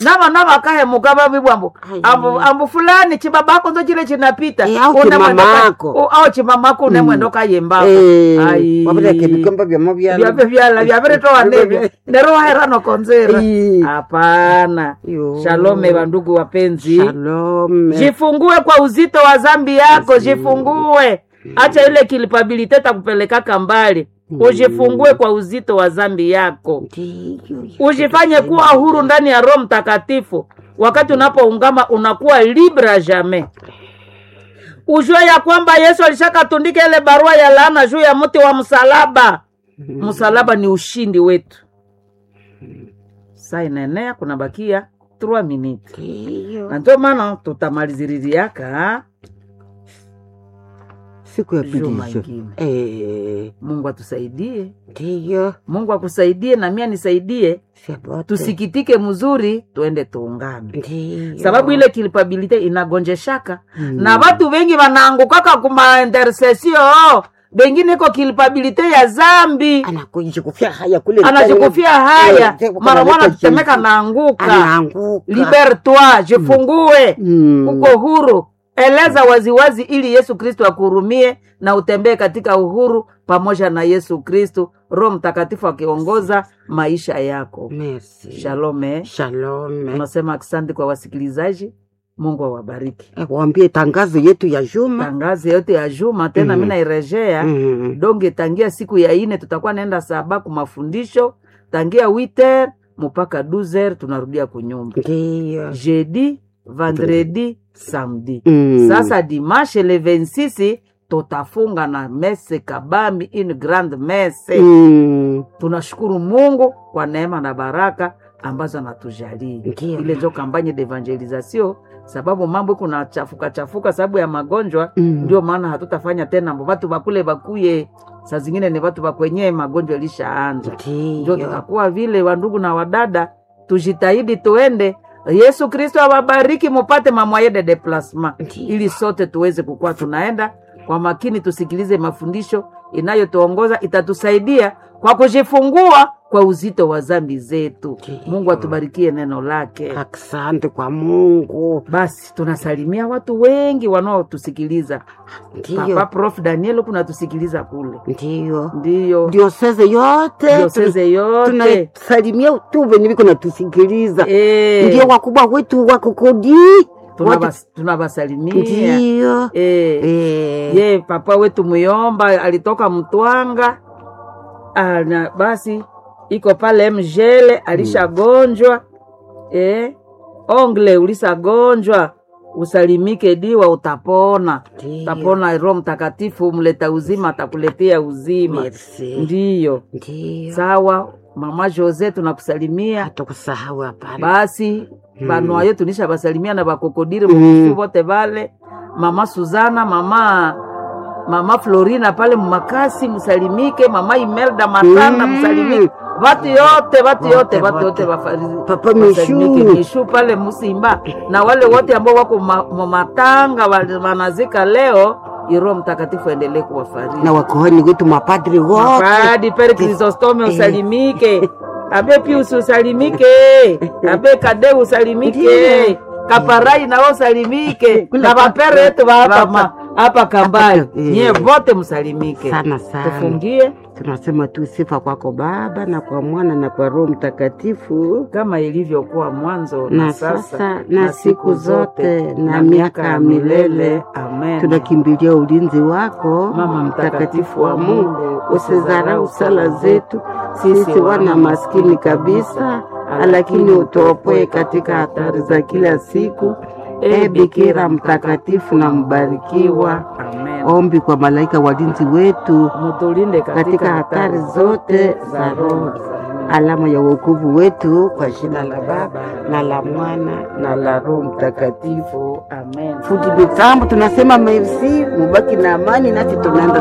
navana vakahemuka vavivwambo Ai. ambu, ambu fulani chibabako nzo chile chinapita Eh, au Une chimamako. mwendo ka- u- au chimamako une mwendo kayembako Ai. wavireke vikomba vyamo vyala vyave vyala vyaviretowa nevyo nero waherano konzera Ai. hapana Yo. shalome vandugu wapenzi Shalom. jifungue kwa uzito wa zambi yako jifungue acha ile kilipabilite takupelekaka mbali ujifungue kwa uzito wa zambi yako Ndiyo. ujifanye kuwa huru ndani ya roho mtakatifu wakati unapoungama unakuwa libre jamais ujue ya kwamba yesu alishakatundika ile barua ya laana juu ya mti wa msalaba msalaba ni ushindi wetu saa inaenea kunabakia 3 minutes Ndiyo. na ndio maana tutamaliziririaka siku ya Juma pili ingine. Eh, mungu atusaidie ndiyo mungu akusaidie na mia nisaidie Shabote. tusikitike mzuri tuende tuungame Ndiyo. sababu ile kilipabilite inagonjeshaka Mm. na watu wengi wanaangukaka kuma intercession bengine iko kilipabilite ya zambi anakujikufia haya kule anajikufia haya Eh, mara mwana analeta tetemeka jinsi. naanguka anaanguka libertoi jifungue Mm. uko huru eleza waziwazi ili yesu kristo akuhurumie na utembee katika uhuru pamoja na yesu kristo roho mtakatifu akiongoza maisha yako Merci. shalome Shalom. tunasema asante kwa wasikilizaji mungu awabariki Eh, waambie tangazo yetu ya juma tangazi yote ya juma tena Mhm. mi nairejea Mm. donge tangia siku ya ine tutakuwa naenda saba ku mafundisho tangia witer mpaka 12 tunarudia kunyumba ndiyo jeudi vendredi samedi Mm. sasa dimanche le 26 tutafunga na mese kabambi une grande mese Mm. tunashukuru mungu kwa neema na baraka ambazo anatujalia Ndiyo. ile njo kampanye d'evangelisation sababu mambo kuna chafuka chafuka sababu ya magonjwa Mm. ndio maana hatutafanya tena mbo watu bakule bakuye saa zingine ni watu bakwenyewe magonjwa ilishaanja ndio ndiyo tutakuwa vile wandugu na wadada tujitahidi tuende yesu kristo awabariki mupate mamwaye de deplasma Ndiyo. ili sote tuweze kukuwa tunaenda kwa makini tusikilize mafundisho inayotuongoza itatusaidia kwa kujifungua kwa uzito wa zambi zetu Ndiyo. mungu atubarikie neno lake asante kwa mungu basi tunasalimia watu wengi wanaotusikiliza papa ndiyo prof daniel kunatusikiliza kule ndiyo ndiyo dioseze yote dioseze yote tunasalimia tu venye viko natusikiliza Eh, ndio wakubwa wetu wakokodi tunabas- tunabasalimia ndiyo Eh, Eh, ye papa wetu muyomba alitoka mtwanga Ah, na basi iko pale mjele alishagonjwa eh, ongle ulisagonjwa usalimike diwa utapona ndiyo. utapona roho mtakatifu mleta uzima atakuletea uzima Merci. ndiyo ndiyo sawa mama jose tunakusalimia hatakusahau hapana basi Mm. banwayo tunisha basalimia na bakokodire Mm. mukusu bote bale mama suzana mama mama florina pale mumakasi msalimike mama imelda matanda Mm. msalimike vatu yote vatu Wote, yote vatu wote. yote wafari- Papa wasalimike. Mishu. mishu pale musimba na wale wote ambao wako ma- mumatanga wali- wanazika leo iroho mtakatifu aendelee kuwafariji na wakohani wetu mapadri wote Mapadi pere Krisostome Eh. usalimike. Abe Pius usalimike. Abe Kade usalimike. Ndiyo. Kaparai nao usalimike. Kule Na vapere yetu wa hapa hapa. ma- hapa Kambali. Eh. Nyie vote msalimike. sana sana Tufungie tunasema tu sifa kwako baba na kwa mwana na kwa roho mtakatifu kama ilivyokuwa mwanzo na sasa na siku zote na miaka ya milele Amen. tunakimbilia ulinzi wako Mama mtakatifu wa Mungu, usizarau sala zetu sisi wana maskini kabisa lakini utuopoe katika hatari za kila siku e bikira mtakatifu na mbarikiwa Amen. ombi kwa malaika walinzi wetu Mutulinde katika hatari zote za roho alama ya wokovu wetu kwa jina la baba na la mwana na la roho mtakatifu Amen. fundi mitambo tunasema merci mubaki na amani nasi tunaenda